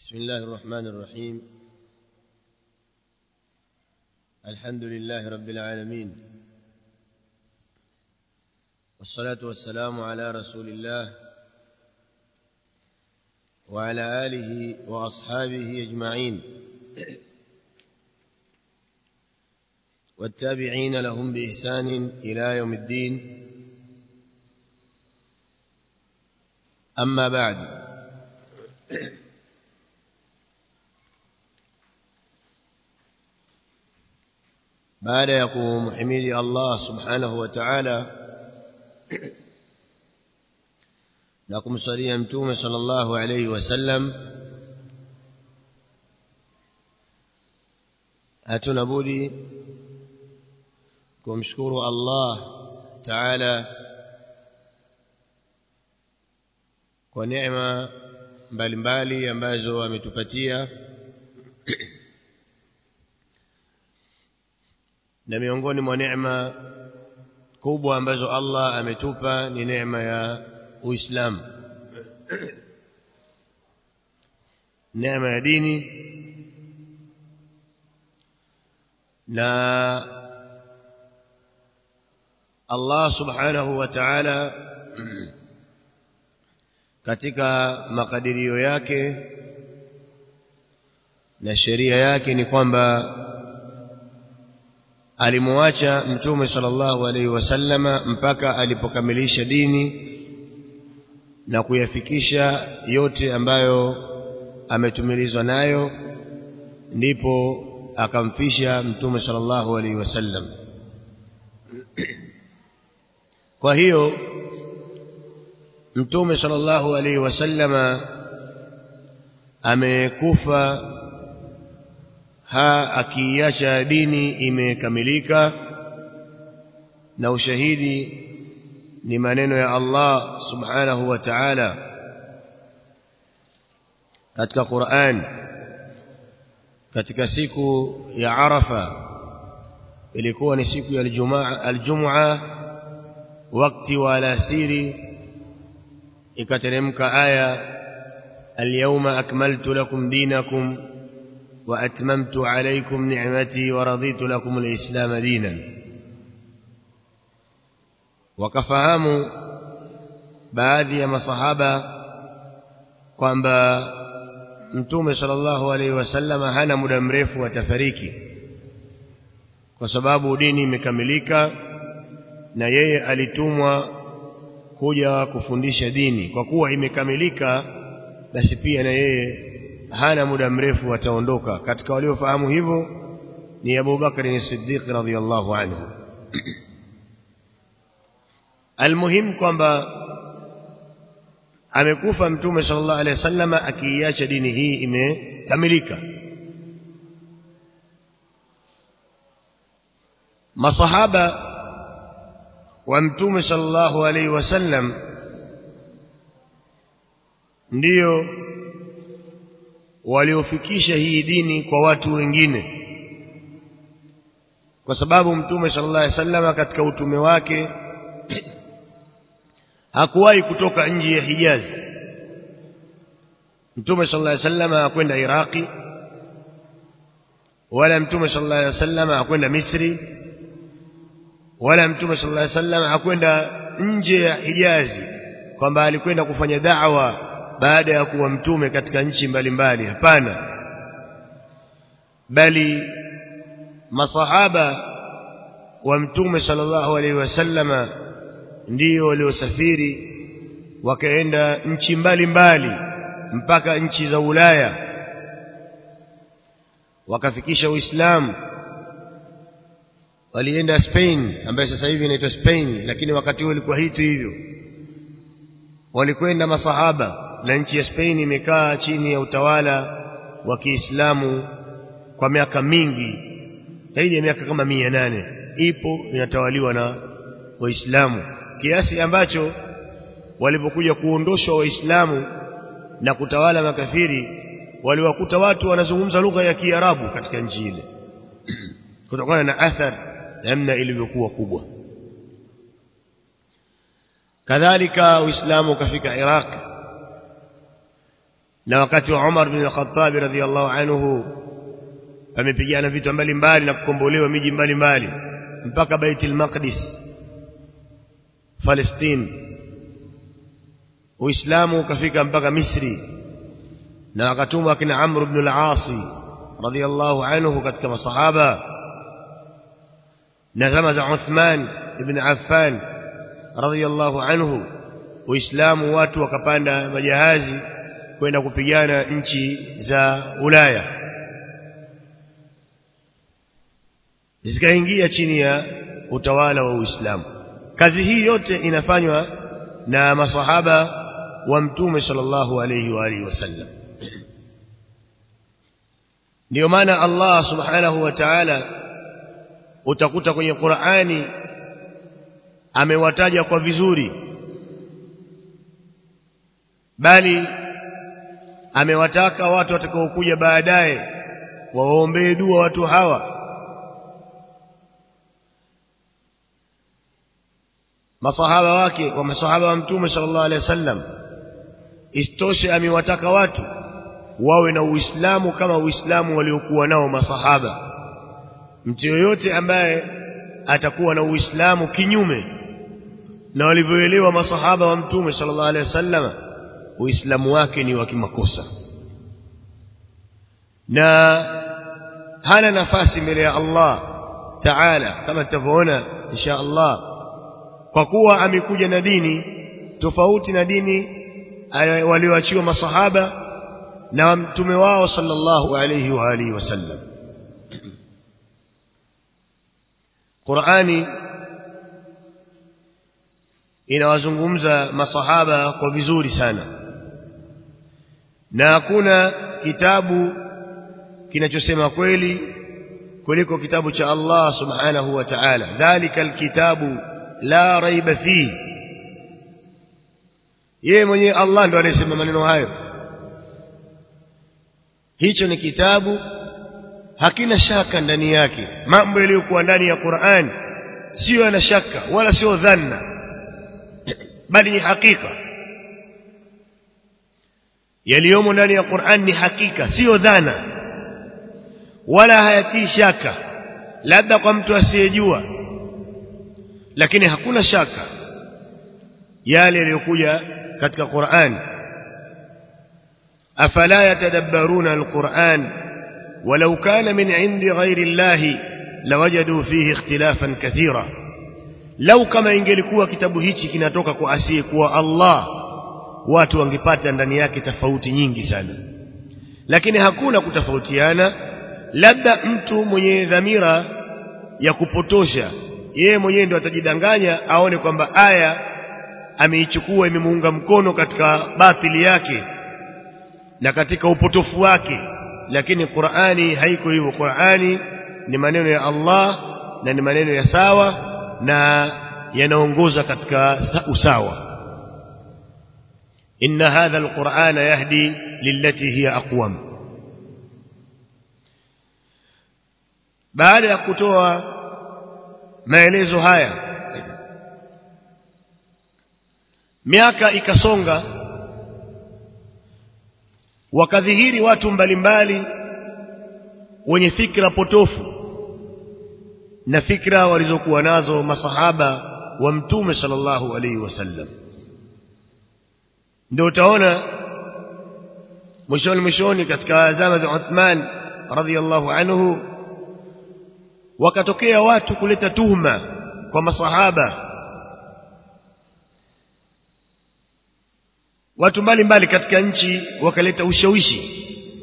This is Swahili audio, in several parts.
بسم الله الرحمن الرحيم الحمد لله رب العالمين والصلاة والسلام على رسول الله وعلى آله وأصحابه أجمعين والتابعين لهم بإحسان إلى يوم الدين أما بعد baada ya kumhimidi Allah subhanahu wa ta'ala na kumsalia mtume sallallahu alayhi wasallam hatuna budi kumshukuru Allah ta'ala kwa neema mbalimbali ambazo ametupatia na miongoni mwa neema kubwa ambazo Allah ametupa ni neema ya Uislamu neema ya dini na Allah subhanahu wa ta'ala katika makadirio yake na sheria yake ni kwamba alimwacha mtume sallallahu alaihi wasallama mpaka alipokamilisha dini na kuyafikisha yote ambayo ametumilizwa nayo ndipo akamfisha mtume sallallahu alaihi wasallam kwa hiyo mtume sallallahu alaihi wasallama amekufa ha akiacha dini imekamilika na ushahidi ni maneno ya Allah subhanahu wa ta'ala katika Qur'an katika siku ya Arafa ilikuwa ni siku ya Ijumaa aljum'a wakati wa alasiri ikateremka aya alyawma akmaltu lakum dinakum وأتممت عليكم نعمتي ورضيت لكم الإسلام دينا وكفهموا baadhi ya masahaba kwamba mtume sallallahu alaihi wasallam hana muda mrefu atafariki kwa sababu dini imekamilika na yeye alitumwa kuja kufundisha dini kwa kuwa imekamilika basi pia na yeye hana muda mrefu ataondoka katika waliofahamu hivyo ni Abu Bakr as-Siddiq radhiyallahu anhu almuhim kwamba amekufa mtume sallallahu alaihi wasallam akiiacha dini hii imekamilika masahaba wa mtume sallallahu alaihi wasallam ndiyo waliofikisha hii dini kwa watu wengine kwa sababu mtume sallallahu alaihi wasallam katika utume wake hakuwahi kutoka nje ya Hijaz mtume sallallahu alaihi wasallam hakwenda Iraki wala mtume sallallahu alaihi wasallam hakwenda Misri wala mtume sallallahu alaihi wasallam hakwenda nje ya Hijazi kwamba alikwenda kufanya da'wa baada ya kuwa mtume katika nchi mbalimbali hapana bali masahaba wa mtume sallallahu alaihi wasallama ndio waliosafiri wakaenda nchi mbalimbali mpaka nchi za Ulaya wakafikisha Uislamu walienda Spain ambayo sasa hivi inaitwa Spain lakini wakati huo ilikuwa hitu hivyo walikwenda masahaba na nchi ya Spain imekaa chini ya utawala wa Kiislamu kwa miaka mingi zaidi ya miaka kama mia nane ipo inatawaliwa na Waislamu kiasi ambacho walipokuja kuondoshwa Waislamu na kutawala makafiri waliwakuta watu wanazungumza lugha ya Kiarabu katika nchi ile kutokana na athari namna ilivyokuwa kubwa kadhalika Uislamu ukafika Iraq na wakati wa Umar bin Khattab radhiyallahu anhu amepigana vitu mbalimbali na kukombolewa miji mbalimbali mpaka Baitul Maqdis Palestine Uislamu ukafika mpaka Misri na akatumwa kina Amr ibn al-As radhiyallahu anhu katika masahaba na zama za Uthman ibn Affan radhiyallahu anhu Uislamu watu wakapanda majahazi kwenda kupigana nchi za Ulaya zikaingia chini ya utawala wa Uislamu kazi hii yote inafanywa na masahaba wa mtume sallallahu alayhi wa alihi wasallam ndio maana Allah subhanahu wa ta'ala utakuta kwenye Qur'ani amewataja kwa vizuri bali amewataka watu watakaokuja baadaye wawaombee dua watu hawa masahaba wake wa masahaba wa mtume sallallahu alaihi wasallam istoshe amewataka watu wawe na uislamu kama uislamu waliokuwa nao masahaba mtu yoyote ambaye atakuwa na uislamu kinyume na walivyoelewa masahaba wa mtume sallallahu alaihi wasallam uislamu wake ni wa kimakosa na hana nafasi mbele ya Allah Taala kama tutavyoona insha Allah kwa kuwa amekuja na dini tofauti na dini walioachiwa masahaba na mtume wao sallallahu alayhi wa alihi wasallam Qur'ani inawazungumza masahaba kwa vizuri sana na hakuna kitabu kinachosema kweli kuliko kitabu cha Allah subhanahu wa ta'ala dhalika alkitabu la raiba fihi yeye mwenyewe Allah ndo anayesema maneno hayo hicho ni kitabu hakina shaka ndani yake mambo yaliyokuwa ndani ya Qur'an sio yana shaka wala sio dhanna bali ni hakika yaliyomo ndani ya Qur'an ni hakika sio dhana wala hayatii shaka labda kwa mtu asiyejua lakini hakuna shaka yale yaliyokuja katika Qur'an afala yatadabbaruna alquran walau kana min indi ghairi llahi lawajadu fihi ikhtilafan kathira lau kama ingelikuwa kitabu hichi kinatoka kwa asiyekuwa Allah watu wangepata ndani yake tofauti nyingi sana lakini hakuna kutofautiana labda mtu mwenye dhamira ya kupotosha yeye mwenyewe ndio atajidanganya aone kwamba aya ameichukua imemuunga mkono katika batili yake na katika upotofu wake lakini Qur'ani haiko hivyo Qur'ani ni maneno ya Allah na ni maneno ya sawa na yanaongoza katika usawa inna hadha alqur'ana yahdi lillati hiya aqwam baada ya kutoa maelezo haya miaka ikasonga wakadhihiri watu mbalimbali wenye fikra potofu na fikra walizokuwa nazo masahaba wa mtume sallallahu alaihi wasallam ndio utaona mwishoni mwishoni katika zama za Uthman radhiallahu anhu wakatokea watu kuleta tuhma kwa masahaba watu mbalimbali katika nchi wakaleta ushawishi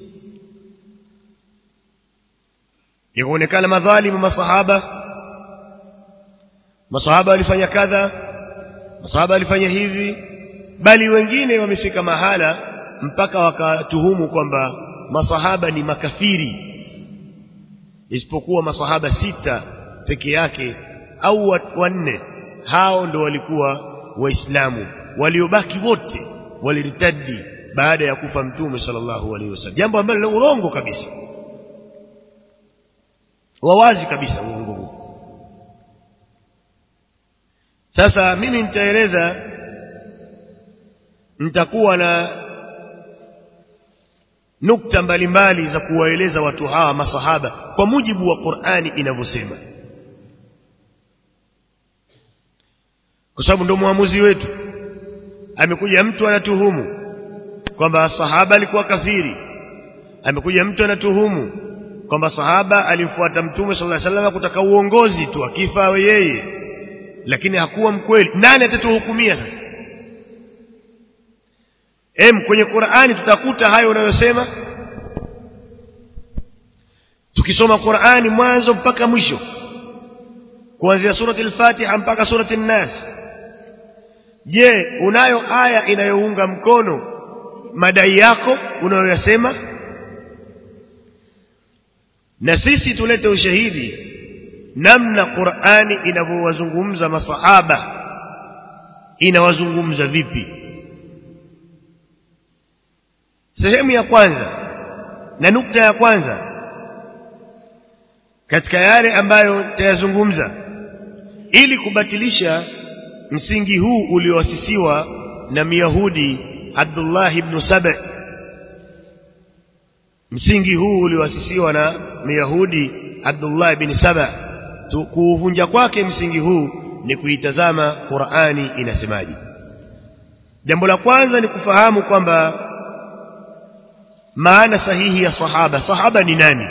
ikaonekana madhalimu masahaba masahaba walifanya kadha masahaba walifanya hivi bali wengine wamefika mahala mpaka wakatuhumu kwamba masahaba ni makafiri isipokuwa masahaba sita peke yake au wanne hao ndo walikuwa waislamu waliobaki wote waliritadi baada ya kufa mtume sallallahu alaihi wasallam jambo ambalo ni urongo kabisa wawazi kabisa uongo huu sasa mimi nitaeleza nitakuwa na nukta mbalimbali za kuwaeleza watu hawa masahaba kwa mujibu wa Qur'ani inavyosema kwa sababu ndio muamuzi wetu amekuja mtu anatuhumu kwamba sahaba alikuwa kafiri amekuja mtu anatuhumu kwamba sahaba alimfuata mtume sallallahu alaihi wasallam kutaka uongozi tu akifa awe yeye lakini hakuwa mkweli nani atatuhukumia sasa em kwenye Qur'ani tutakuta hayo unayosema tukisoma Qur'ani mwanzo mpaka mwisho kuanzia surati al-Fatiha mpaka surati an-Nas je unayo aya inayounga mkono madai yako unayoyasema na sisi tulete ushahidi namna Qur'ani inavyowazungumza masahaba inawazungumza vipi sehemu ya kwanza na nukta ya kwanza katika yale ambayo tayazungumza ili kubatilisha msingi huu ulioasisiwa na Myahudi Abdullah ibn Saba msingi huu ulioasisiwa na Myahudi Abdullah ibn Saba kuuvunja kwake msingi huu ni kuitazama Qur'ani inasemaje jambo la kwanza ni kufahamu kwamba maana sahihi ya sahaba sahaba ni nani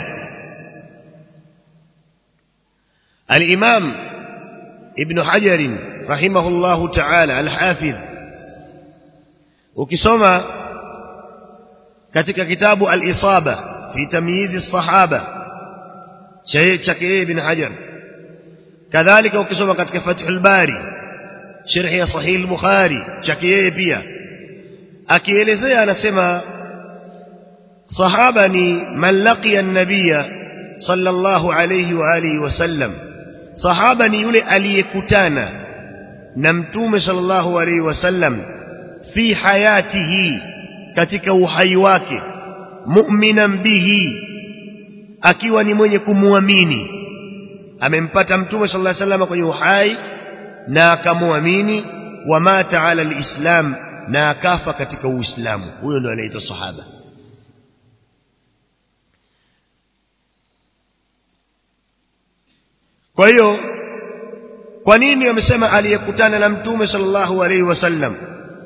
الإمام ابن حجر رحمه الله تعالى الحافظ ukisoma katika kitabu al-Isaba fi tamyiz as-sahaba chake ibn Hajar kadhalika ukisoma katika Fathul Bari sharh ya Sahih al-Bukhari chake yeye pia akielezea anasema sahaba ni man laqiya an-nabiyya sallallahu alayhi wa alihi wasallam sahaba ni yule aliyekutana na mtume sallallahu alayhi wasallam fi hayatihi katika uhai wake mu'minan bihi akiwa ni mwenye kumuamini amempata mtume sallallahu alayhi wasallam kwenye uhai na akamuamini wa mata ala alislam na akafa katika uislamu huyo ndo anaitwa sahaba kwa hiyo kwa nini wamesema aliyekutana na mtume sallallahu alaihi wasallam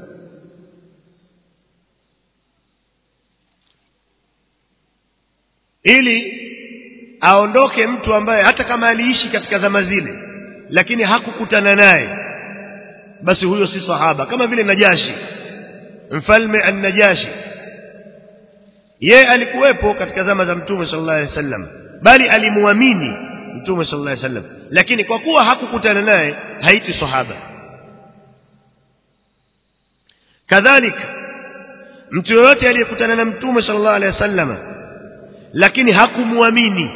ili aondoke mtu ambaye hata kama aliishi katika zama zile lakini hakukutana naye basi huyo si sahaba kama vile Najashi mfalme an-Najashi yeye alikuwepo katika zama za mtume sallallahu alaihi wasallam bali alimuamini mtume sallallahu alaihi wasallam lakini kwa kuwa hakukutana naye haiti sahaba kadhalika mtu yoyote aliyekutana na mtume sallallahu alaihi wasallam lakini hakumuamini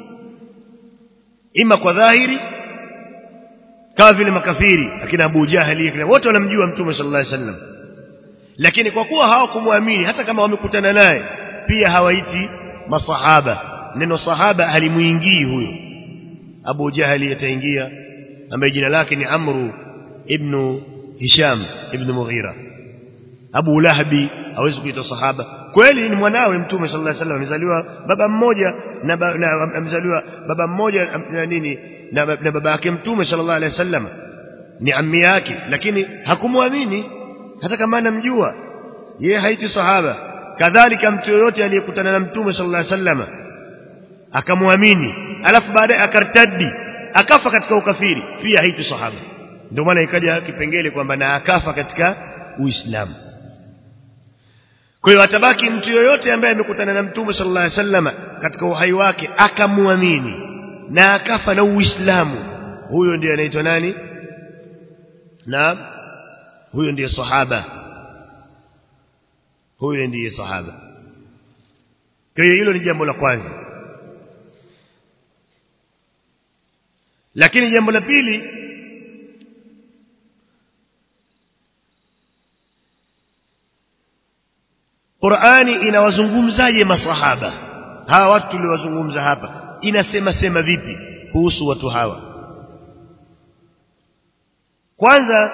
ima kwa dhahiri kama vile makafiri akina Abu Jahali akina wote wanamjua mtume sallallahu alaihi wasallam lakini kwa kuwa hawakumwamini hata kama wamekutana naye pia hawaiti masahaba neno sahaba halimuingii huyo Abu Jahali ataingia ambaye jina lake ni Amru ibn Hisham ibn Mughira Abu Lahabi hawezi kuitwa sahaba kweli ni mwanawe mtume sallallahu alaihi wasallam amezaliwa baba mmoja na, ba, na amezaliwa baba mmoja na nini na, na baba yake mtume sallallahu alaihi wasallam ni ammi yake lakini hakumwamini hata kama anamjua yeye haiti sahaba kadhalika mtu yoyote aliyekutana na mtume sallallahu alaihi wasallam akamwamini alafu baadaye akartadi akafa katika ukafiri pia haiti sahaba ndio maana ikaja kipengele kwamba na akafa katika uislamu kwa hiyo atabaki mtu yoyote ambaye amekutana na mtume sallallahu alaihi wasallam katika uhai wake akamwamini na akafa na uislamu huyo ndiye anaitwa nani na huyo ndiye sahaba huyo ndiye sahaba kwa hiyo hilo ni jambo la kwanza lakini jambo la pili Qur'ani inawazungumzaje masahaba hawa watu tuliowazungumza hapa inasema sema vipi kuhusu watu hawa kwanza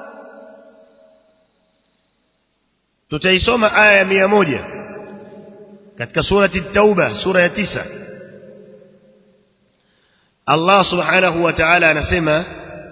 tutaisoma aya ya mia moja katika surati at-tauba sura ya tisa Allah subhanahu wa ta'ala anasema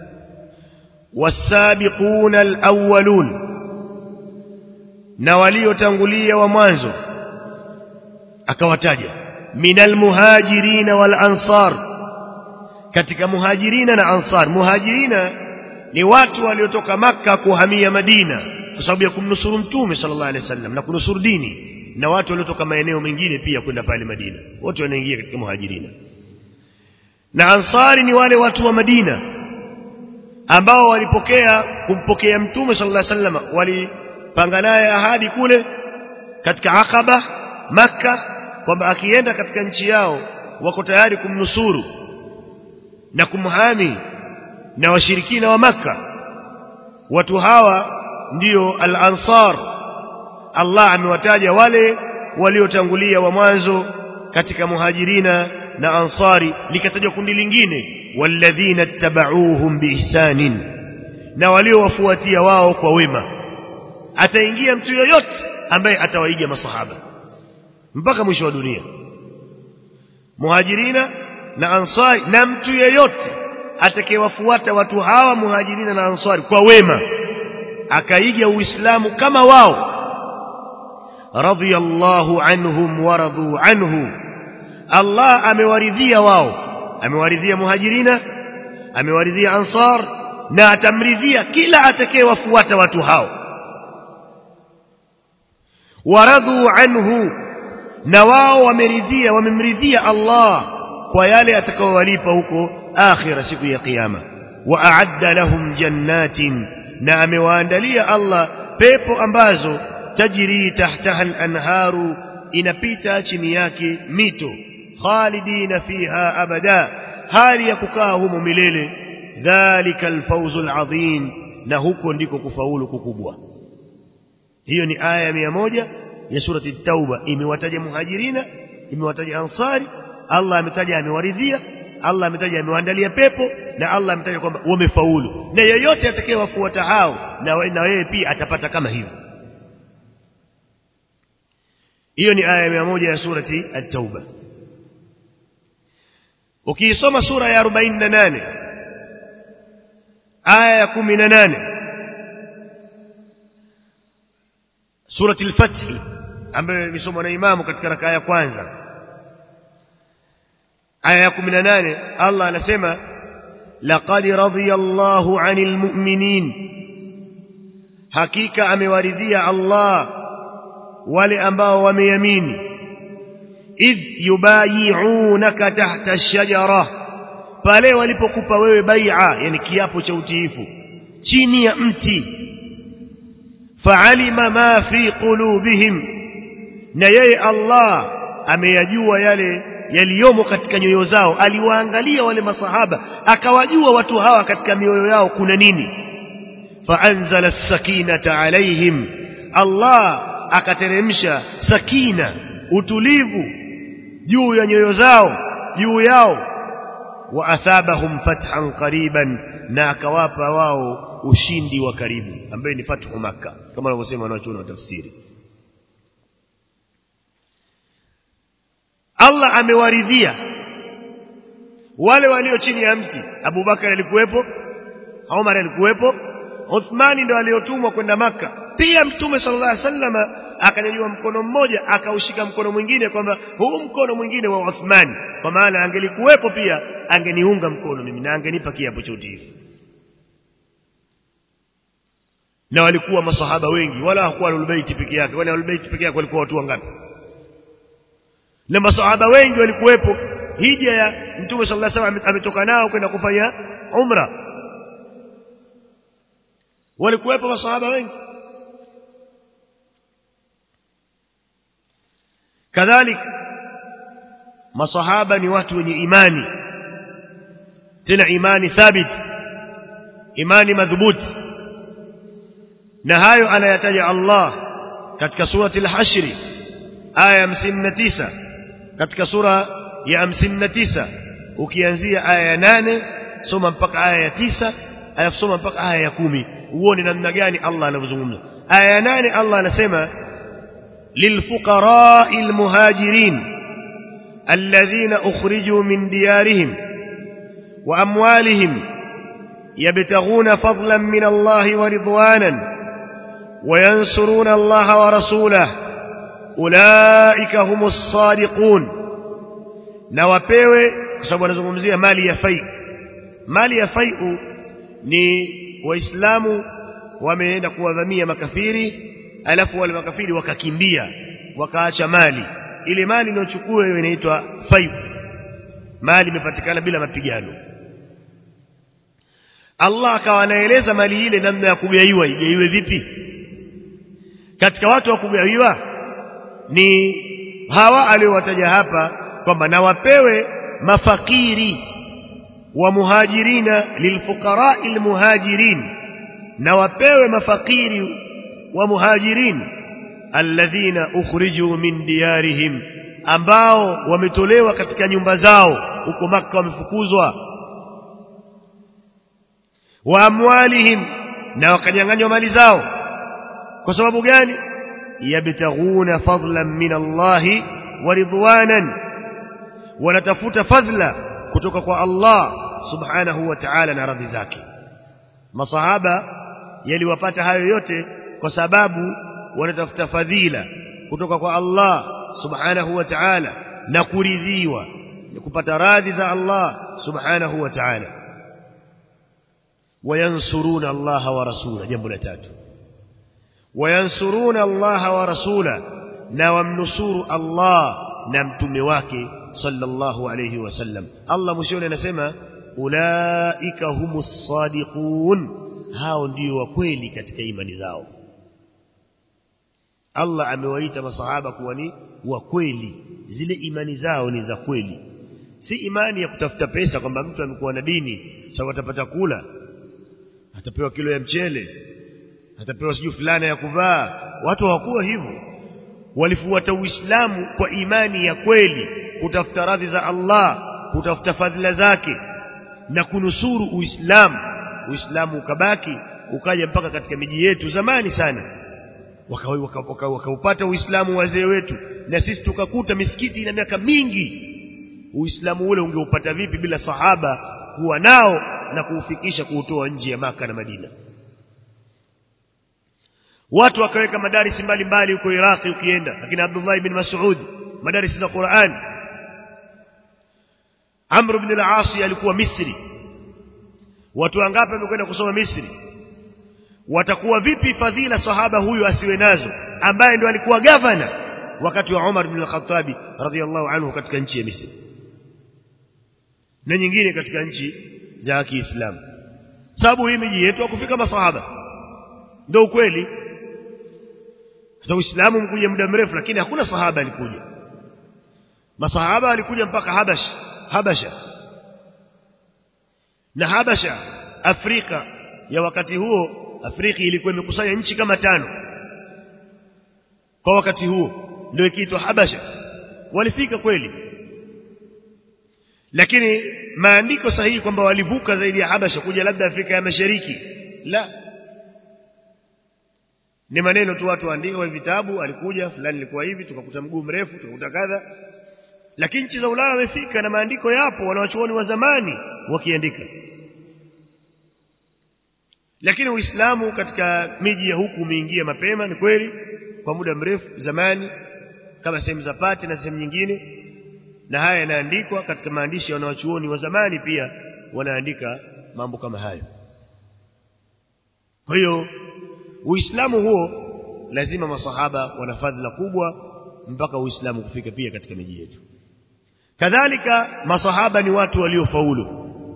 والسابقون الأولون na waliotangulia wa mwanzo akawataja minal muhajirina wal ansar katika muhajirina na ansar muhajirina ni watu waliotoka maka kuhamia madina kwa sababu ya kumnusuru mtume sallallahu alaihi wasallam na kunusuru dini na watu waliotoka maeneo mengine pia kwenda pale madina wote wanaingia katika muhajirina na ansari ni wale watu wa madina ambao walipokea kumpokea mtume sallallahu alaihi wasallam walipanga naye ahadi kule katika Aqaba Makka kwamba akienda katika nchi yao wako tayari kumnusuru na kumhami na washirikina wa Makka watu hawa ndio al-ansar Allah amewataja wale waliotangulia wa mwanzo katika muhajirina na ansari likatajwa kundi lingine walladhina tabauhum biihsanin na waliowafuatia wao kwa wema ataingia mtu yoyote ambaye atawaiga masahaba mpaka mwisho wa dunia muhajirina na ansari na mtu yeyote atakayewafuata watu hawa muhajirina na ansari kwa wema akaiga uislamu kama wao radiyallahu anhum waradu anhu Allah amewaridhia wao amewaridhia muhajirina amewaridhia ansar na atamridhia kila atakayewafuata watu hao waradhu anhu na wao wameridhia wamemridhia Allah kwa yale atakayowalipa huko akhira siku ya kiyama wa a'adda lahum jannatin na amewaandalia Allah pepo ambazo tajri tahtaha al-anharu inapita chini yake mito khalidina fiha abada hali ya kukaa humo milele dhalika alfawzul adhim na huko ndiko kufaulu kukubwa hiyo ni aya ya moja ya surati at-tauba imewataja muhajirina imewataja ansari Allah ametaja amewaridhia Allah ametaja amewaandalia pepo na Allah ametaja kwamba wamefaulu na yeyote atakayewafuata hao na na wewe pia atapata kama hivyo hiyo ni aya ya moja ya surati at-tauba ukiisoma sura ya 48 aya ya 18 surati al-fath ambayo imesomwa na imamu katika rakaa ya kwanza aya ya 18 Allah anasema laqad radiyallahu 'anil mu'minin hakika amewaridhia Allah wale ambao wameamini idh yubayi'unaka tahta ash-shajara pale walipokupa wewe bai'a yani kiapo cha utiifu chini ya mti fa'alima ma fi qulubihim na yeye Allah ameyajua yale yaliyomo katika nyoyo zao aliwaangalia wale masahaba akawajua watu hawa katika mioyo yao kuna nini faanzala as-sakinata alaihim Allah akateremsha sakina utulivu juu ya nyoyo zao juu yao wa athabahum fathan qariban na akawapa wao ushindi wa karibu ambaye ni fathu makka kama wanavyosema wanachuoni wa tafsiri Allah amewaridhia wale walio chini ya mti Abu Bakar alikuwepo Umar alikuwepo Uthmani ndo aliotumwa kwenda maka pia mtume sallallahu alaihi wasallam akanyanyua mkono mmoja akaushika mkono mwingine kwamba huu mkono mwingine wa Uthmani kwa maana angelikuwepo pia angeniunga mkono mimi na angenipa kiapo cha utiifu na walikuwa masahaba wengi wala hakuwa albayt peke yake wala albayt peke yake walikuwa watu wangapi na masahaba wengi walikuwepo hija ya mtume sallallahu alaihi wasallam ametoka nao kwenda kufanya umra walikuwepo masahaba wengi kadhalika masahaba ni watu wenye imani tena imani thabit imani madhubuti na hayo anayataja Allah katika surati al-hashr aya 59 katika sura ya 59 ukianzia aya ya 8 soma mpaka aya ya 9 alafu soma mpaka aya ya 10 uone namna gani Allah anavyozungumza aya ya 8 Allah anasema للفقراء المهاجرين الذين أخرجوا من ديارهم وأموالهم يبتغون فضلا من الله ورضوانا وينصرون الله ورسوله أولئك هم الصادقون نوapewe kwa sababu anazungumzia mali ya fai mali ya fai'u ni waislamu wameenda kuwadhamia makafiri alafu wale makafiri wakakimbia wakaacha mali ile mali inayochukua hiyo inaitwa fai'u mali imepatikana bila mapigano Allah akawa anaeleza mali ile namna ya kugaiwa igaiwe vipi katika watu wa kugawiwa ni hawa aliowataja hapa kwamba na wapewe mafakiri wa muhajirina lilfuqara almuhajirin na wapewe mafakiri wa muhajirin alladhina ukhriju min diyarihim ambao wametolewa katika nyumba zao huko maka wamefukuzwa wa amwalihim na wakanyang'anywa mali zao kwa sababu gani yabtaghuna fadlan min Allah wa ridwanan wanatafuta fadla kutoka kwa Allah subhanahu wa ta'ala na radhi zake masahaba yaliwapata hayo yote kwa sababu wanatafuta fadhila kutoka kwa Allah subhanahu wa ta'ala na kuridhiwa kupata radhi za Allah subhanahu wa ta'ala wayansuruna Allah wa rasula jambo la tatu wayansuruna Allah wa rasula na wamnusuru Allah na mtume wake sallallahu alayhi wasallam Allah mwishoni anasema ulaika humus sadiqun hao ndio wa kweli katika imani zao Allah amewaita masahaba kuwa ni wa kweli zile imani zao ni za kweli si imani ya kutafuta pesa kwamba mtu amekuwa na dini sababu atapata kula atapewa kilo ya mchele atapewa siju fulana ya kuvaa watu hawakuwa hivyo walifuata uislamu kwa imani ya kweli kutafuta radhi za Allah kutafuta fadhila zake na kunusuru uislamu uislamu ukabaki ukaja mpaka katika miji yetu zamani sana wakaupata waka, waka, waka uislamu wazee wetu na sisi tukakuta misikiti ina miaka mingi uislamu ule ungeupata vipi bila sahaba kuwa nao na kuufikisha kuutoa nje ya maka na Madina watu wakaweka madarisi mbalimbali huko Iraki ukienda lakini Abdullah ibn Mas'ud madarisi za Qur'an Amr ibn al-As alikuwa Misri watu wangapi wamekwenda kusoma Misri watakuwa vipi fadhila sahaba huyu asiwe nazo ambaye ndo alikuwa gavana wakati wa Umar ibn al-Khattab radhiyallahu anhu katika nchi ya Misri na nyingine katika nchi za Kiislamu sababu hii miji yetu hakufika masahaba ndio ukweli hata Uislamu mkuja muda mrefu lakini hakuna sahaba alikuja masahaba walikuja mpaka Habash Habasha na Habasha Afrika ya wakati huo Afrika ilikuwa imekusanya nchi kama tano kwa wakati huo ndio ikiitwa Habasha walifika kweli lakini maandiko sahihi kwamba walivuka zaidi ya Habasha kuja labda Afrika ya Mashariki la ni maneno tu watu waandika vitabu alikuja fulani ilikuwa hivi tukakuta mguu mrefu tukakuta kadha lakini nchi za Ulaya wamefika na maandiko yapo wanawachuoni wa zamani wakiandika lakini Uislamu katika miji ya huku umeingia mapema ni kweli kwa muda mrefu zamani kama sehemu za Pati na sehemu nyingine na haya yanaandikwa katika maandishi ya wanawachuoni wa zamani pia wanaandika mambo kama hayo kwa hiyo Uislamu huo lazima masahaba wana fadhila kubwa mpaka Uislamu kufika pia katika miji yetu kadhalika masahaba ni watu waliofaulu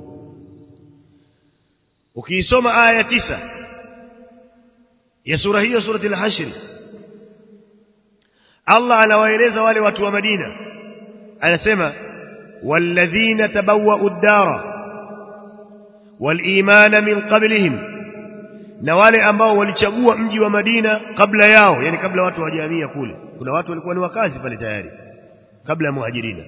ukiisoma aya tisa ya sura hiyo surati al-hashr Allah anawaeleza wale watu wa Madina anasema walladhina tabawwa'u ad-dara wal-imana min qablihim na wale ambao walichagua mji wa Madina kabla yao yani kabla watu hawajahamia kule kuna watu walikuwa ni wakazi pale tayari kabla ya muhajirina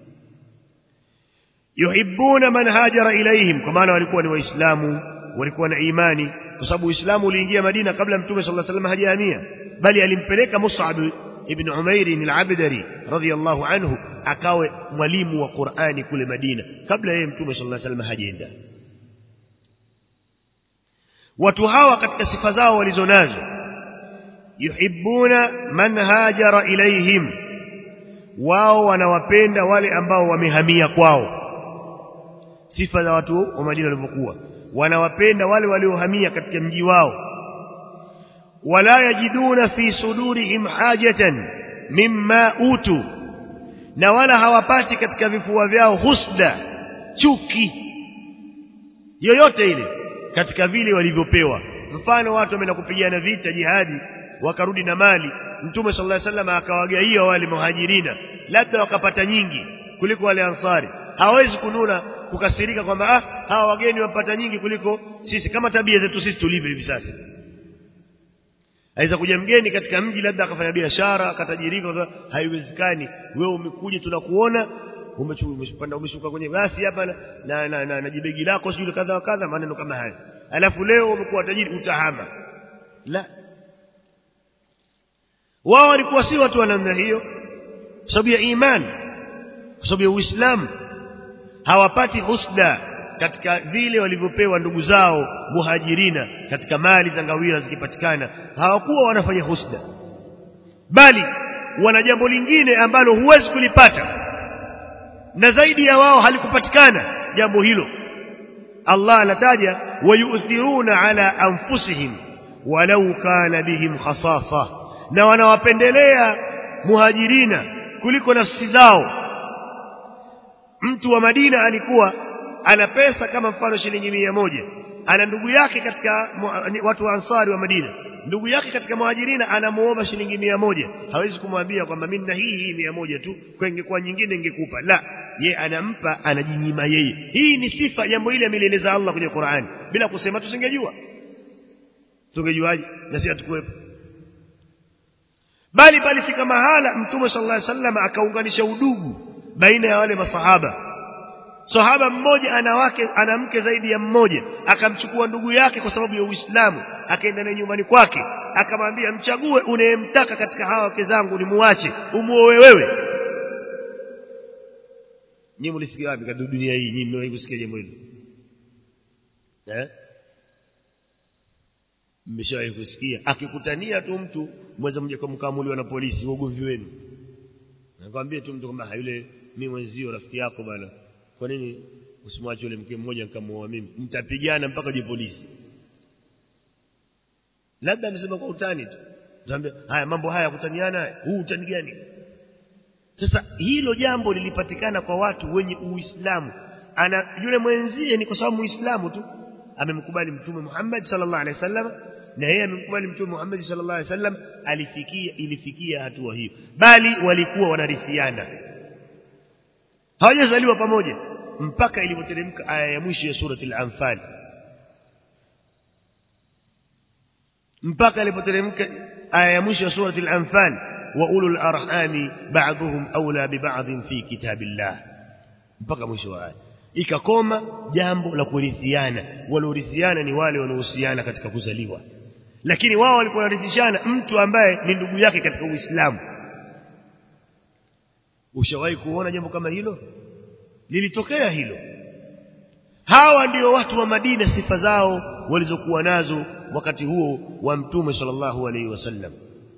yuhibbuna man hajara ilaihim kwa maana walikuwa ni waislamu walikuwa na imani kwa sababu uislamu uliingia Madina kabla mtume sallallahu alaihi wasallam hajahamia bali alimpeleka Mus'ab ibn Umair al-Abdari radhiyallahu anhu akawe mwalimu wa Qur'ani kule Madina kabla yeye mtume sallallahu alaihi wasallam hajaenda watu hawa katika sifa zao walizonazo yuhibbuna man hajara ilaihim wao wanawapenda wale ambao wamehamia kwao sifa za watu wa Madina walivyokuwa wanawapenda wale waliohamia katika mji wao wala yajiduna fi sudurihim hajatan mimma utu na wala hawapati katika vifua vyao husda chuki yoyote ile katika vile walivyopewa mfano watu wameenda kupigana vita jihadi wakarudi na mali mtume sallallahu alaihi wasallam akawagaia wale muhajirina labda wakapata nyingi kuliko wale ansari hawezi kununa kukasirika kwamba ah hawa wageni wapata nyingi kuliko sisi kama tabia zetu sisi tulivyo hivi sasa aweza kuja mgeni katika mji labda akafanya biashara akatajirika haiwezekani wewe umekuja tunakuona umepanda umeshuka kwenye basi hapa na na, na, na, na jibegi lako sijui kadha wa kadha maneno kama haya alafu leo umekuwa tajiri utahama la wao walikuwa si watu wa namna hiyo kwa sababu ya imani kwa sababu ya uislamu hawapati husda katika vile walivyopewa ndugu zao muhajirina katika mali za ngawira zikipatikana hawakuwa wanafanya husda bali wana jambo lingine ambalo huwezi kulipata na zaidi ya wao halikupatikana jambo hilo Allah anataja wayuthiruna ala anfusihim walau kana bihim khasasa na wanawapendelea muhajirina kuliko nafsi zao mtu wa Madina alikuwa ana pesa kama mfano shilingi mia moja ana ndugu yake katika watu wa ansari wa Madina ndugu yake katika muhajirina anamuomba shilingi mia moja hawezi kumwambia kwamba mimi na hii hii mia moja tu kwa ingekuwa nyingine ingekupa la ye anampa anajinyima yeye hii ni sifa jambo hili amelieleza Allah kwenye Qur'ani bila kusema tusingejua tungejuaje na sisi hatukuwepo bali palifika mahala mtume sallallahu alaihi wasallam akaunganisha udugu baina ya wale masahaba sahaba mmoja ana wake ana mke zaidi ya mmoja akamchukua ndugu yake kwa sababu ya Uislamu akaenda naye nyumbani kwake akamwambia mchague unayemtaka katika hawa wake zangu ni muache umuoe wewe nyinyi mlisikia wapi katika dunia hii nyinyi mmewahi kusikia jambo hilo eh mmeshawahi kusikia akikutania tu mtu mweza mje kumkamuliwa na polisi ugomvi wenu nakwambia tu mtu kwamba yule mimi mwenzio rafiki yako bana kwa nini usimwache yule mke mmoja nikamuoa mimi mtapigana mpaka je polisi labda amesema kwa utani tu tuambia haya mambo haya kutaniana huu utani gani sasa hilo jambo lilipatikana kwa watu wenye uislamu ana yule mwenzie ni kwa sababu muislamu tu amemkubali mtume Muhammad sallallahu alaihi wasallam na yeye amemkubali mtume Muhammad sallallahu alaihi wasallam alifikia ilifikia hatua hiyo bali walikuwa wanarithiana hawajazaliwa pamoja mpaka ilipoteremka aya ya mwisho ya surati al-anfal mpaka ilipoteremka aya ya mwisho ya surati al-anfal wa ulul arhami ba'dhum awla bi ba'd fi kitabillah mpaka mwisho wa aya ikakoma jambo la kurithiana waliorithiana ni wale wanaohusiana katika kuzaliwa lakini wao walikuwa wanarithishana mtu ambaye ni ndugu yake katika Uislamu ushawahi kuona jambo kama hilo lilitokea hilo hawa ndio watu wa Madina sifa zao walizokuwa nazo wakati huo wa mtume sallallahu alaihi wasallam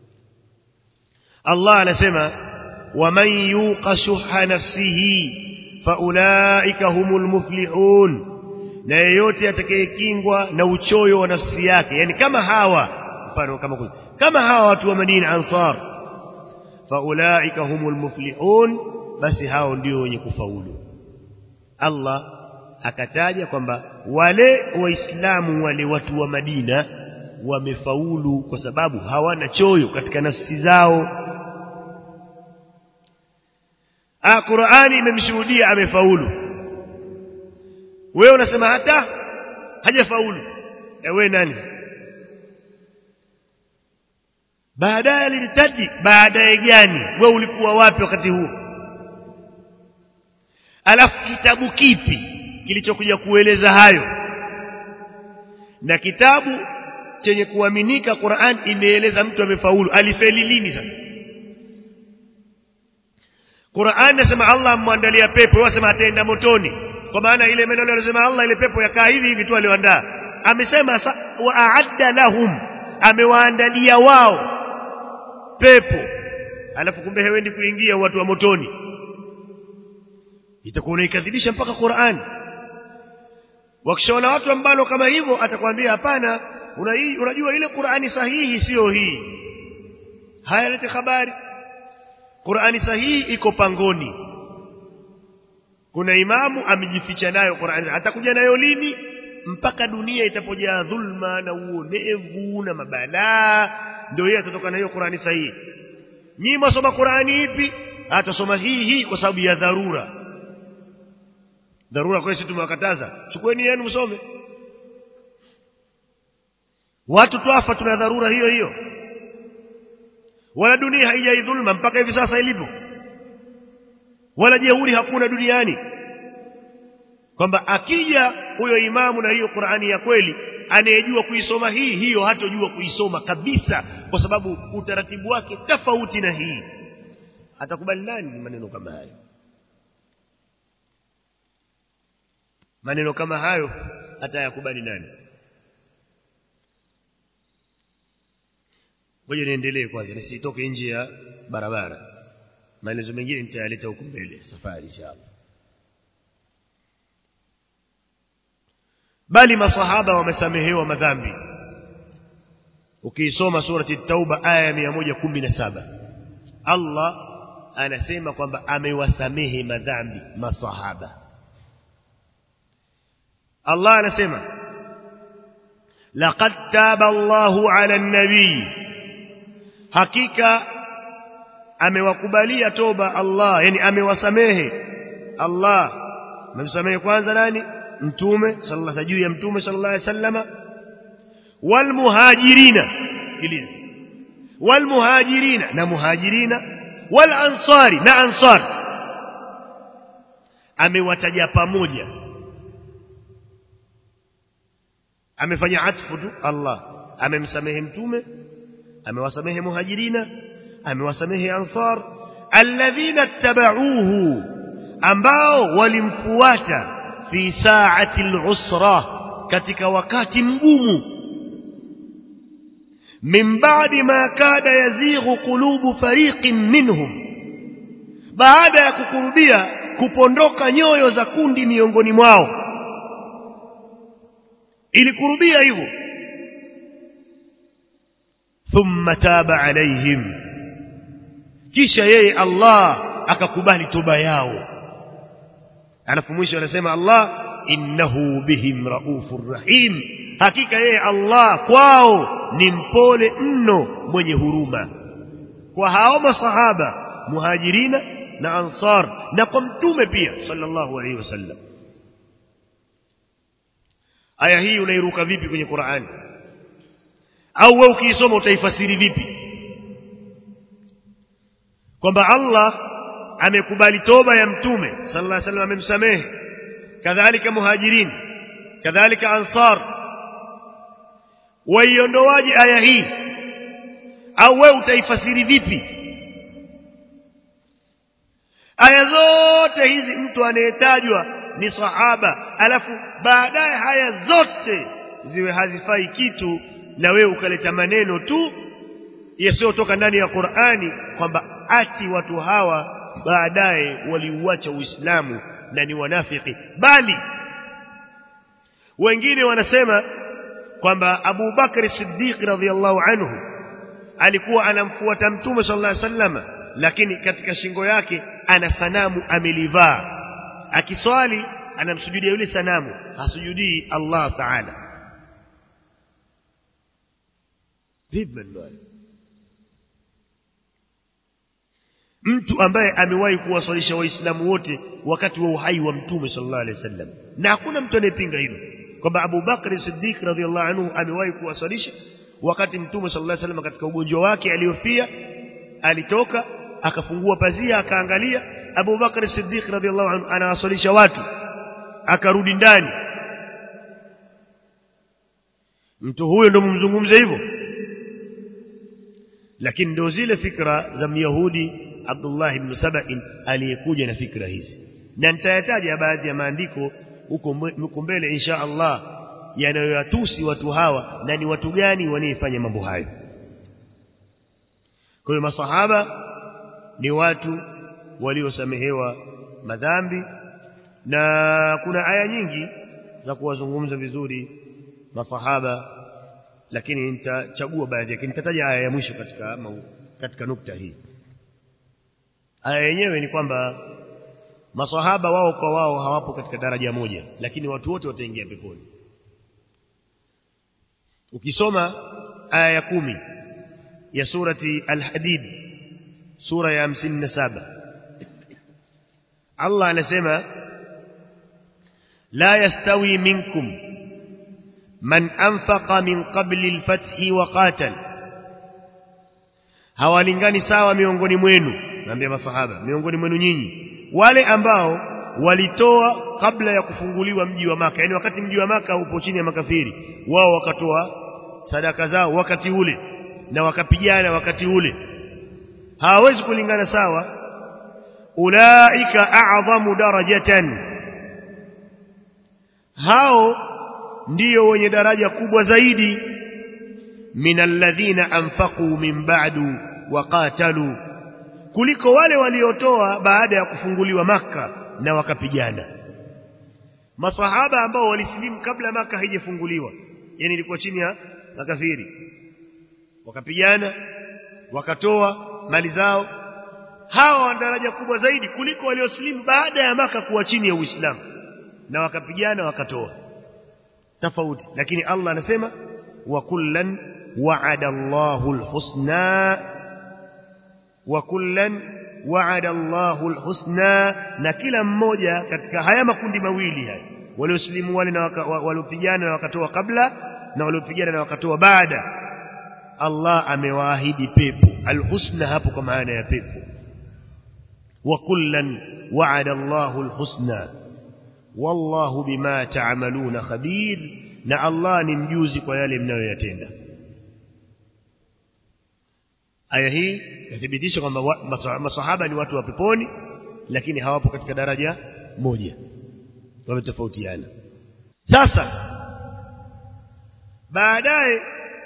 Allah anasema waman yuqa shuha nafsihi faulaika humul muflihun na yeyote atakayekingwa na uchoyo wa nafsi yake yani kama hawa mfano kama kuli. kama hawa watu wa Madina ansar faulaika humul muflihun basi hao ndio wenye kufaulu Allah akataja kwamba wale waislamu wale watu wa Madina wamefaulu kwa sababu hawana choyo katika nafsi zao ah Qur'ani imemshuhudia amefaulu wewe unasema hata hajafaulu ewe nani baadaye aliritaji baadaye gani wewe ulikuwa wapi wakati huo alafu kitabu kipi kilichokuja kueleza hayo na kitabu chenye kuaminika Qur'an imeeleza mtu amefaulu alifeli lini sasa Qur'an nasema Allah amwandalia pepo wasema ataenda motoni kwa maana ile maneno alisema Allah ile pepo yakaa hivi hivi tu alioandaa amesema wa a'adda lahum amewaandalia wao pepo alafu kumbe hewendi kuingia watu wa motoni itakuwa unaikadhibisha mpaka Qur'an wakishaona watu ambalo kama hivyo atakwambia hapana una hii unajua ile Qur'ani sahihi sio hii haya lete habari Qur'ani sahihi iko pangoni kuna imamu amejificha nayo Qur'ani atakuja nayo lini mpaka dunia itapojaa dhulma na uonevu na mabalaa ndio yeye atatoka na hiyo Qur'ani sahihi nyinyi msoma Qur'ani ipi atasoma hii hii kwa sababu ya dharura dharura kwa sisi tumewakataza chukueni yenu msome watu twafa tuna dharura hiyo hiyo wala dunia haijai dhulma mpaka hivi sasa ilipo wala jeuri hakuna duniani kwamba akija huyo imamu na hiyo Qur'ani ya kweli anayejua kuisoma hii hiyo hatojua kuisoma kabisa kwa sababu utaratibu wake tofauti na hii atakubali nani maneno kama hayo maneno kama hayo atayakubali nani ngoja niendelee kwanza nisitoke nje ya barabara maelezo mengine nitayaleta huko mbele safari inshallah bali masahaba wamesamehewa madhambi ukiisoma surati at-tauba aya ya 117 Allah anasema kwamba amewasamehe madhambi masahaba Allah anasema laqad taba Allahu 'ala an-nabii hakika amewakubalia toba Allah yani amewasamehe Allah amemsamehe kwanza nani mtume sallallahu juu ya mtume sallallahu alaihi wasallama wal muhajirina sikiliza wal muhajirina na muhajirina wal ansari na ansar amewataja pamoja amefanya atfu tu Allah amemsamehe mtume amewasamehe muhajirina amewasamehe ansar alladhina tabauhu ambao walimfuata fi saati al-usra katika wakati mgumu min ba'di ma kada yazighu qulubu fariqin minhum baada ya kukurubia kupondoka nyoyo za kundi miongoni mwao ilikurubia hivyo thumma taba alaihim kisha yeye Allah akakubali toba yao alafu mwisho anasema Allah innahu bihim raufur rahim hakika yeye Allah kwao ni mpole mno mwenye huruma kwa hao masahaba muhajirina na ansar na kwa mtume pia sallallahu alaihi wasallam aya hii unairuka vipi kwenye Qur'ani au wewe ukiisoma utaifasiri vipi kwamba Allah amekubali toba ya mtume sallallahu alaihi wasallam amemsamehe kadhalika muhajirin kadhalika ansar waiondoaje aya hii au wewe utaifasiri vipi aya zote hizi mtu anayetajwa ni sahaba alafu baadaye haya zote ziwe hazifai kitu na wewe ukaleta maneno tu yasiyotoka ndani ya Qur'ani kwamba ati watu hawa baadaye waliuacha Uislamu na ni wanafiki bali wengine wanasema kwamba Abu Bakr Siddiq radhiyallahu anhu alikuwa anamfuata Mtume sallallahu alaihi wasallam lakini katika shingo yake ana sanamu amelivaa akiswali anamsujudia yule sanamu hasujudii Allah Ta'ala vipi mtu ambaye amewahi kuwaswalisha waislamu wote wakati wa uhai wa mtume sallallahu alaihi wasallam na hakuna mtu anayepinga hilo kwamba Abu Bakr Siddiq radhiallahu anhu amewahi kuwaswalisha wakati mtume sallallahu alaihi wasallam katika ugonjwa wake aliofia alitoka akafungua pazia akaangalia Abu Bakr Siddiq radhiallahu anhu anawaswalisha watu akarudi ndani mtu huyo ndo mumzungumze hivyo lakini ndio zile fikra za myahudi Abdullah ibn Saba'in aliyekuja na fikra hizi na nitayataja baadhi ya maandiko huko mbele insha Allah yanayoyatusi watu hawa na ni watu gani wanaefanya mambo hayo kwa hiyo masahaba ni watu waliosamehewa madhambi na kuna aya nyingi za kuwazungumza vizuri masahaba lakini nitachagua baadhi yake nitataja aya ya mwisho katika katika nukta hii aya yenyewe ni kwamba masahaba wao kwa wao hawapo katika daraja moja lakini watu wote wataingia peponi ukisoma aya ya kumi ya surati al-hadid sura ya 57 Allah anasema la yastawi minkum man anfaqa min qabli al-fathi wa qatal hawalingani sawa miongoni mwenu naambia masahaba miongoni mwenu nyinyi wale ambao walitoa kabla ya kufunguliwa mji wa maka yani wakati mji wa maka upo chini ya makafiri wao wakatoa sadaka zao wakati ule na wakapigana wakati ule hawawezi kulingana sawa ulaika a'zamu darajatan hao ndiyo wenye daraja kubwa zaidi min alladhina anfaqu min ba'du wa qatalu kuliko wale waliotoa baada ya kufunguliwa maka na wakapigana masahaba ambao walisilimu kabla maka haijafunguliwa yani ilikuwa chini ya makafiri wakapigana wakatoa mali zao hawa wana daraja kubwa zaidi kuliko waliosilimu baada ya maka kuwa chini ya Uislamu na wakapigana wakatoa tofauti lakini Allah anasema wa kullan wa'ada Allahu al-husna wa kullan wa'ada Allahu al-husna na kila mmoja katika haya makundi mawili haya waliosilimu wale na waliopigana na wakatoa kabla na waliopigana na wakatoa baada Allah amewaahidi pepo al-husna hapo kwa maana ya pepo wa kullan wa'ada Allahu al-husna wallahu bima ta'maluna khabir na Allah ni mjuzi kwa yale mnayoyatenda aya hii yathibitisha kwamba masahaba ni watu wa peponi lakini hawapo katika daraja moja wametofautiana sasa baadaye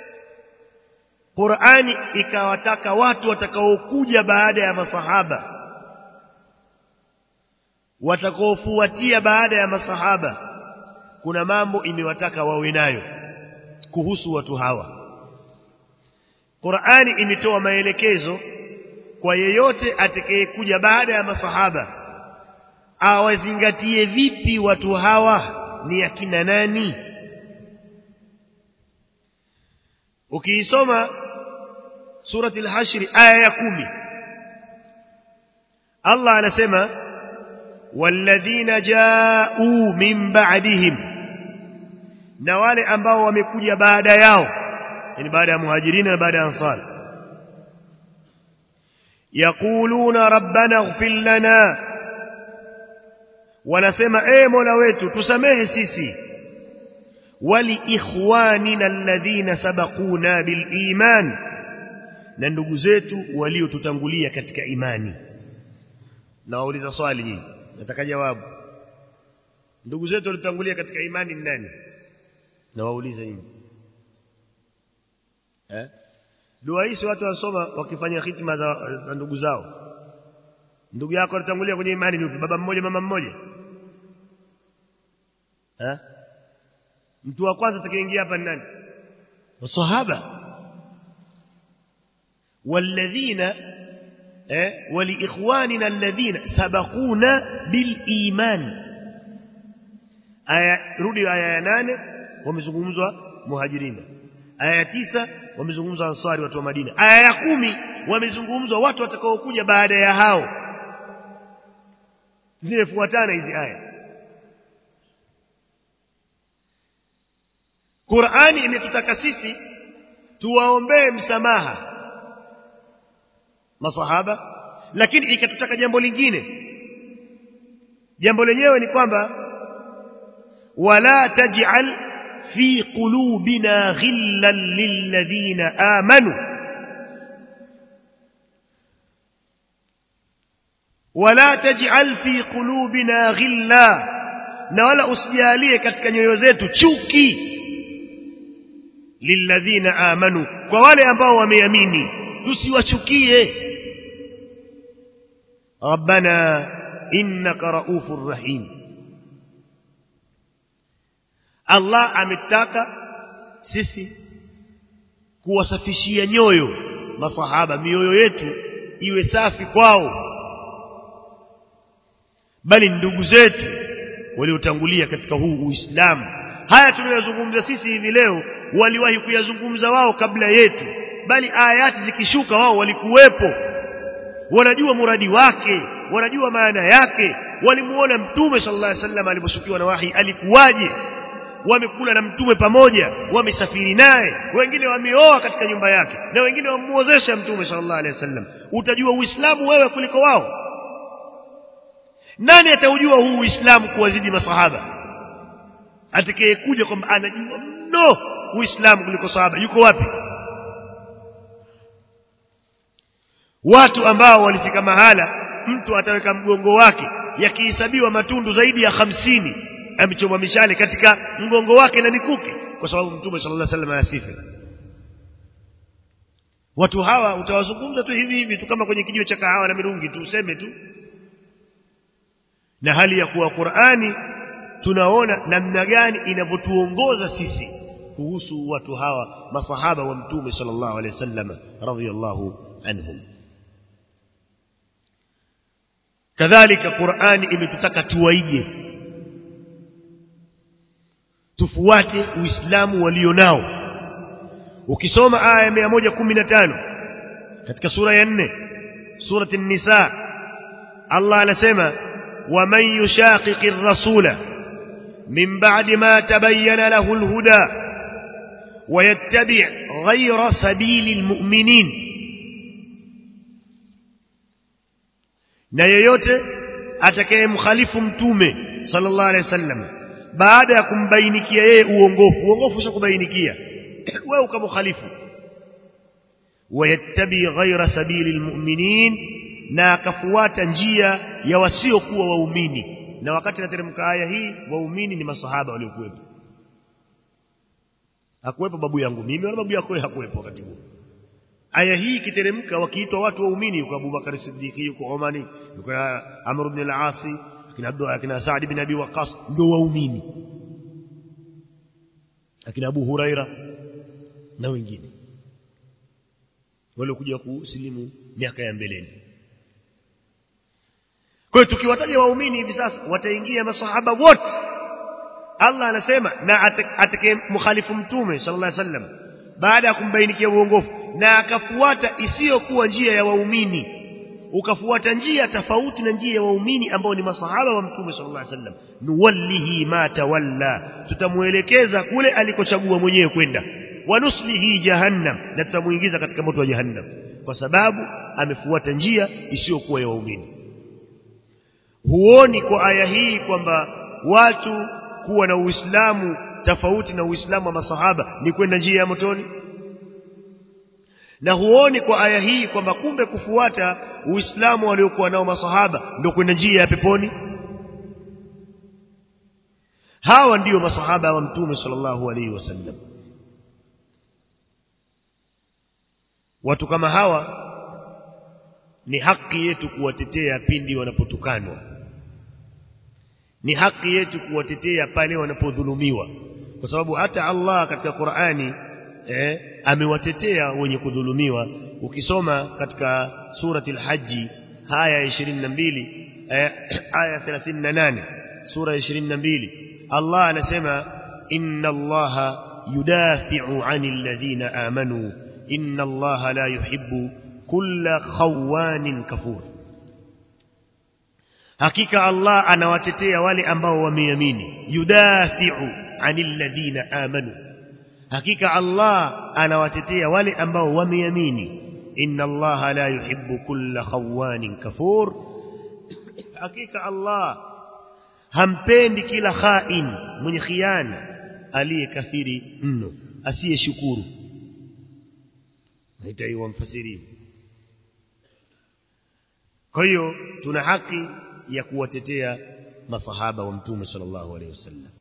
Qur'ani ikawataka watu watakaokuja baada ya masahaba watakaofuatia baada ya masahaba kuna mambo imewataka wawe nayo kuhusu watu hawa Qur'ani imetoa maelekezo kwa yeyote atakayekuja baada ya masahaba awazingatie vipi watu hawa ni akina nani ukiisoma surati al-hashr aya ya kumi Allah anasema walladhina ja'u min ba'dihim na wale ambao wamekuja baada yao yani baada ya muhajirina na baada ya ansar yaquluna rabbana ighfir lana wanasema e mola wetu tusamehe sisi wali ikhwanina alladhina sabaquna bil iman na ndugu zetu waliotutangulia katika imani na wauliza swali nyinyi nataka jawabu ndugu zetu waliotangulia katika imani ni nani na wauliza nyinyi eh dua hizi watu wasoma wakifanya hitima za, za ndugu zao ndugu yako alitangulia kwenye imani ni baba mmoja mama mmoja eh mtu wa kwanza atakayeingia hapa ni nani masahaba walladhina eh waliikhwanina alladhina sabaquna biliman aya rudi aya ya nane wamezungumzwa muhajirina aya ya tisa wamezungumzwa ansari watu wa Madina aya ya kumi wamezungumzwa watu watakaokuja baada ya hao zimefuatana hizi aya Qur'ani imetutaka sisi tuwaombee msamaha masahaba lakini ikatutaka jambo lingine jambo lenyewe ni kwamba wala taj'al fi qulubina ghillan lilladhina amanu wala taj'al fi qulubina ghilla na wala usijalie katika nyoyo zetu chuki lilladhina amanu kwa wale ambao wameamini tusiwachukie rabbana innaka raufur rahim Allah ametaka sisi kuwasafishia nyoyo masahaba mioyo yetu iwe safi kwao bali ndugu zetu waliotangulia katika huu Uislamu haya tunayozungumza sisi hivi leo waliwahi kuyazungumza wao kabla yetu bali ayati zikishuka wao walikuwepo wanajua muradi wake wanajua maana yake walimuona mtume sallallahu alaihi wasallam aliposhukiwa na wahi alikuwaje wamekula na mtume pamoja wamesafiri naye wengine wameoa katika nyumba yake na wengine wamuozesha mtume sallallahu alaihi wasallam utajua uislamu wewe kuliko wao nani ataujua huu uislamu kuwazidi masahaba atakayekuja kwamba anajua mno uislamu kuliko sahaba yuko wapi watu ambao walifika mahala mtu ataweka mgongo wake yakihesabiwa matundu zaidi ya hamsini amechomwa mishale katika mgongo wake na mikuki kwa sababu mtume sallallahu alaihi wasallam asife watu hawa utawazungumza tu hivi hivi tu kama kwenye kijiwe cha kahawa na mirungi tu useme tu na hali ya kuwa Qur'ani tunaona namna gani inavyotuongoza sisi kuhusu watu hawa masahaba wa mtume sallallahu alaihi wasallam radhiyallahu anhum kadhalika Qur'ani imetutaka tuwaige tufuate uislamu walionao ukisoma aya ya 115 katika sura ya 4 surati an-nisa Allah anasema ومن يشاقق الرسول من بعد ما تبين له الهدى ويتبع غير سبيل المؤمنين na yeyote atakayemkhalifu mtume sallallahu alaihi wasallam baada ya kumbainikia yeye uongofu uongofu ushakubainikia wewe ukamkhalifu wayattabi ghaira sabili almu'minin na akafuata njia ya wasiokuwa waumini na wakati nateremka aya hii waumini ni masahaba waliokuwepo hakuwepo babu yangu mimi wala babu yako hakuwepo wakati huo aya hii ikiteremka wakiitwa watu waumini yuko Abubakar Siddiq yuko Omani yuko Amr ibn al-As akina Abdullah akina Saad ibn Abi Waqqas ndio waumini akina Abu Huraira na wengine waliokuja kusilimu miaka ya mbeleni kwa hiyo tukiwataja waumini hivi sasa wataingia masahaba wote Allah anasema na atakaye mukhalifu mtume sallallahu alaihi wasallam baada ya kumbainikia uongofu na akafuata isiyokuwa njia ya waumini ukafuata njia tofauti na njia ya waumini ambao ni masahaba wa mtume sallallahu alaihi wasallam nuwallihi ma tawalla tutamuelekeza kule alikochagua mwenyewe kwenda wanuslihi jahannam na tutamuingiza katika moto wa jahannam kwa sababu amefuata njia isiyokuwa ya waumini huoni kwa aya hii kwamba watu kuwa na uislamu tofauti na uislamu wa masahaba ni kwenda njia ya motoni na huoni kwa aya hii kwamba kumbe kufuata uislamu waliokuwa nao masahaba ndio kwenda njia ya peponi hawa ndiyo masahaba wa mtume sallallahu alaihi wasallam watu kama hawa ni haki yetu kuwatetea pindi wanapotukanwa ni haki yetu kuwatetea pale wanapodhulumiwa kwa sababu hata Allah katika Qur'ani eh, amewatetea wenye kudhulumiwa ukisoma katika surati al-Hajj aya 22 eh, aya 38 sura 22 Allah anasema inna Allah yudafi'u 'anil ladhina amanu inna Allah la yuhibbu kulla khawanin kafur hakika Allah anawatetea wale ambao wameamini yudafi'u 'anil ladhina amanu hakika Allah anawatetea wale ambao wameamini inna Allah la yuhibbu kulla khawanin kafur hakika Allah hampendi kila khain mwenye khiana aliyekafiri mno asiyeshukuru naitaiwa mfasiri kwa hiyo tuna haki ya kuwatetea masahaba wa mtume sallallahu alaihi wasallam